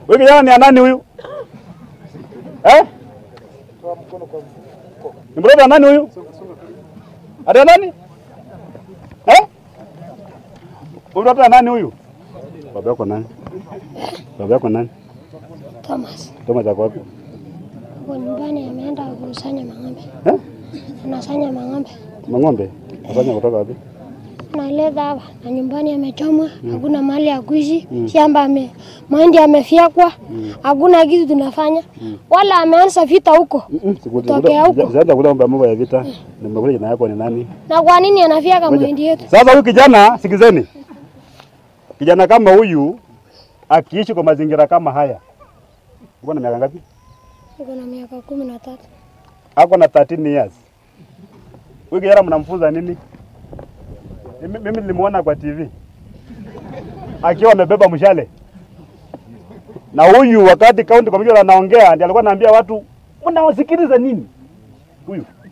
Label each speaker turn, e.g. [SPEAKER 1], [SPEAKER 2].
[SPEAKER 1] Huyu kijana ni ya nani huyu? Eh? Ni mtoto wa nani huyu? Ati ya nani? Eh? Huyu mtoto wa nani huyu? Baba yako nani? Baba yako nani?
[SPEAKER 2] Thomas
[SPEAKER 1] Thomas ako wapi?
[SPEAKER 2] kwa nyumbani ameenda kusanya mang'ombe,
[SPEAKER 1] Eh?
[SPEAKER 2] anasanya mang'ombe
[SPEAKER 1] Mang'ombe? Afanya kutoka wapi?
[SPEAKER 2] analeta hapa na nyumbani amechomwa, hakuna mahali ya kuishi, shamba ame mahindi amefyekwa, hakuna kitu tunafanya, wala ameanza vita huko. Tokea huko.
[SPEAKER 1] Sijaanza kula mambo ya vita. Nimekuja jina yako ni nani?
[SPEAKER 2] Na kwa nini anafyeka mahindi yetu?
[SPEAKER 1] Sasa huyu kijana, sikizeni, kijana kama huyu akiishi kwa mazingira kama haya, uko na miaka ngapi?
[SPEAKER 2] Niko na miaka kumi na tatu.
[SPEAKER 1] Ako na 13 years. Huyu kijana mnamfunza nini? Mimi mimi nilimuona kwa TV akiwa amebeba mshale, na huyu wakati county commissioner anaongea, ndiye alikuwa anaambia watu mnawasikiliza nini? Huyu